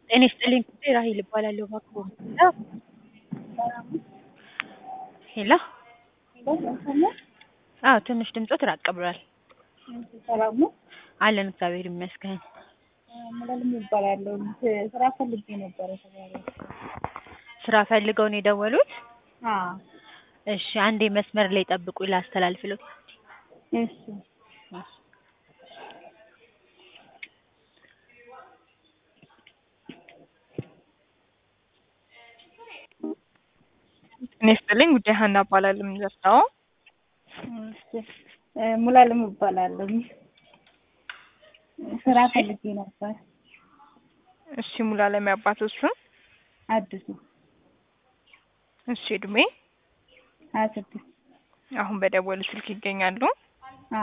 ጤና ይስጥልኝ ራሔል እባላለሁ እባክዎ ሄሎ አዎ ትንሽ ድምፅዎት ራቅ ብሏል ሰላም ነው? አለን እግዚአብሔር ይመስገን ሙሉዓለም እባላለሁ ስራ ፈልጌ ነበረ ተባባሪ ስራ ፈልገው ነው የደወሉት አዎ እሺ አንዴ መስመር ላይ ይጠብቁኝ ላስተላልፍልዎት እሺ ጤና ይስጥልኝ ጉዳይ ሀና እባላለሁ የምደርሰው እሺ ሙሉዓለም እባላለሁ ስራ ፈልጌ ነበር እሺ ሙሉዓለም የአባትዎ ስም አዲሱ እሺ እድሜ ሀያ ስድስት አሁን በደወሉ ስልክ ይገኛሉ